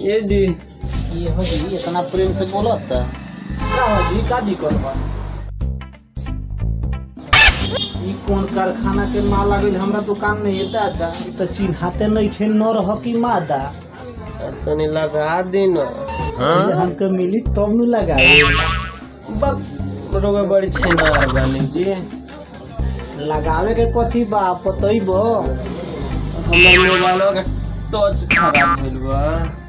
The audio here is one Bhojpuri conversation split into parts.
ए जी ये हो जी इतना प्रेम से बोलत था का हो जी का दिक्कत बा ई कौन कारखाना के माल आ गइल हमरा दुकान में ये दादा ई त चिन्हाते नहीं खेल न रह की मादा तनी लगा दी न ये हमके मिली तब न लगाए बक रोगा बड़ी छिनार बानी जी लगावे के कथी बा पतइब हमर मोबाइल का टच खराब भइल बा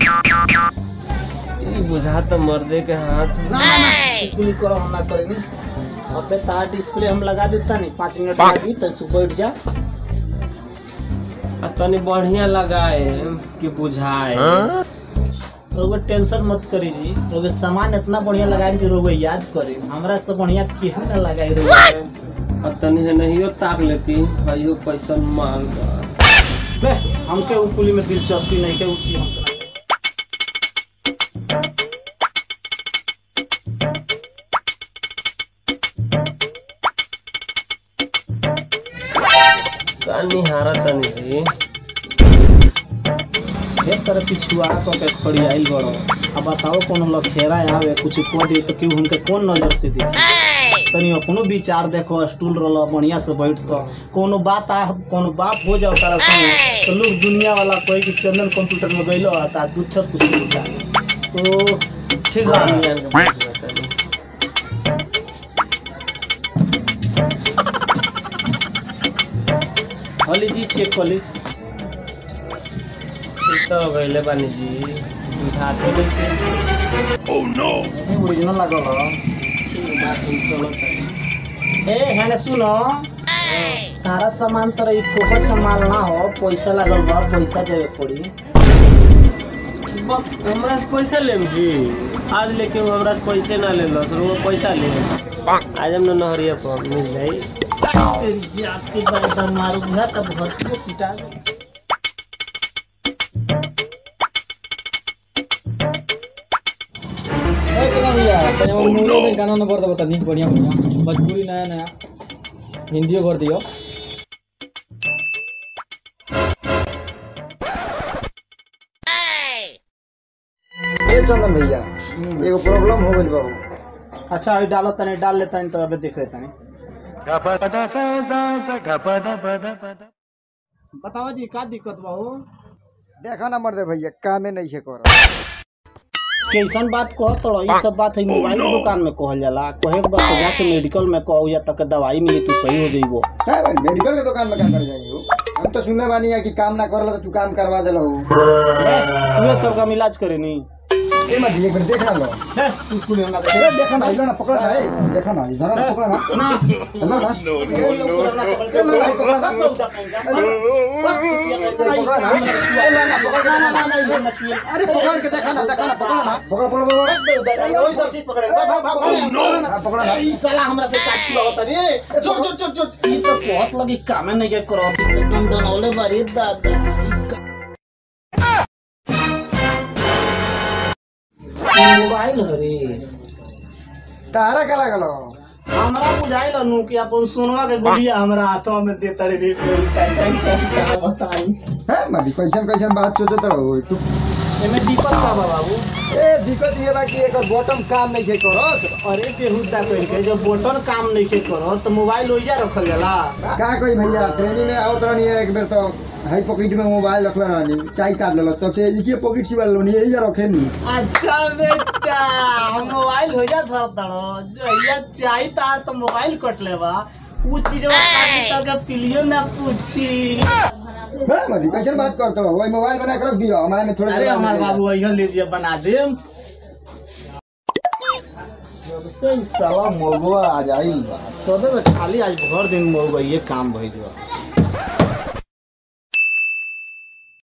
ई बुझा त मर्दे के हाथ ना ना ना कुली करो हम ना करेंगे अबे तार डिस्प्ले हम लगा देता नहीं पाँच मिनट लगी तो तू बैठ जा आ तनी बढ़िया लगाए कि बुझाए रोगे टेंशन मत करी जी रोगे सामान इतना बढ़िया लगाए कि रोगे याद करे हमरा से बढ़िया केहू ना लगाई रोगे आ तनी है नहियो ताक लेती हइयो कैसन माल बा बे हमके उ कुली में दिलचस्पी नहीं के उ चीज हमके ना का निहारा तनी जी एक तरह पिछुआ तो के खड़ी आइल बड़ो अब बताओ कोनो लखेरा आवे कुछ को दे तो क्यों हमके कौन नजर से देखे तनी अपनो विचार देखो स्टूल रलो बढ़िया से बैठ तो कोनो बात आ कोनो बात हो जाओ तारा संग तो लोग दुनिया वाला कोई कि चंदन कंप्यूटर में गइलो ता दुच्छत कुछ उठा तो ठीक बा निहार के बुझा तनी हली जी चेक कर ली ठीक तो गइले बानी जी उठाते नहीं छी ओरिजिनल लागल हो ठीक बात हम चलो तनी ए हैने सुनो तारा सामान तर ई फोकट का माल ना हो पैसा लागल बा पैसा देवे पड़ी बक हमरा से पैसा लेम जी आज लेके हूँ हमरा से पैसे ना ले लो सर वो पैसा ले आज हम नहरिया पर मिल जाई तेरी जात के बाइदा मारू बुझा तब घर को पिटा गाना न गर्दा बता निक बढ़िया बढ़िया भोजपुरी नया नया हिंदियो कर दियो ए चंदन भैया एगो प्रॉब्लम हो गइल बा अच्छा अभी डालो तने डाल लेता है तो अबे देख लेता है बताओ जी का दिक्कत बा हो देखा ना मर्दे भैया कामे नहीं है कर कैसन बात कह तो ई सब बात है मोबाइल के दुकान में कहल जाला कहे के बात तो जाके मेडिकल में कहो या तक दवाई मिली तू सही हो जइबो है भाई मेडिकल के दुकान में क्या कर जाएंगे हो हम तो सुनले बानी है कि काम ना करला तो तू काम करवा देला हो ये सब का इलाज करे नी ए मत एक बार देख ना लो है, तू कुल हमरा देख ए देखा ना लो ना पकड़ ना ए देखा ना इधर ना पकड़ ना हेलो ना ए लो ना पकड़ ना अरे पकड़ के देखा ना देखा ना पकड़ ना पकड़ पकड़ पकड़ ना पकड़ ना ई साला हमरा से काछी लगत रे छोड़ छोड़ छोड़ छोड़ ई तो बहुत लगी कामे नहीं के करत ई तो तुम डनौले बारी दादा ई मोबाइल हरे तारा का लागल हो हमरा बुझाइल नु कि अपन सोनवा के गुड़िया हमरा हाथवा में देता रे रे टाइम टाइम का बताई है मत कैसन कैसन बात सोचत रहो तू एमे दिक्कत का बा बाबू ए दिक्कत ये बा कि एकर बॉटम काम नहीं के करत अरे बेहुदा कह के जब बटन काम नहीं के करत तो मोबाइल ओइजा रखल जाला का कोई भैया ट्रेनिंग में आवत रहनी है एक बेर तो हाई पॉकेट में मोबाइल रखले रहनी चाय काट लेलस तब से इके पॉकेट से वाला नहीं यही रखे नी अच्छा बेटा मोबाइल हो जा धर तड़ो जइया चाही तार तो मोबाइल कट लेबा उ चीजवा काटी तक पिलियो ना पूछी है मरी कैसन बात करत हो वही मोबाइल बना के रख दियो हमारे में थोड़ा अरे जगह हमार मिलेगा। बाबू अइहन लीजिए बना देम जब से ई साला मौगवा आ जाइल बा तबे से खाली आज भर दिन मौगवा ये काम भइल बा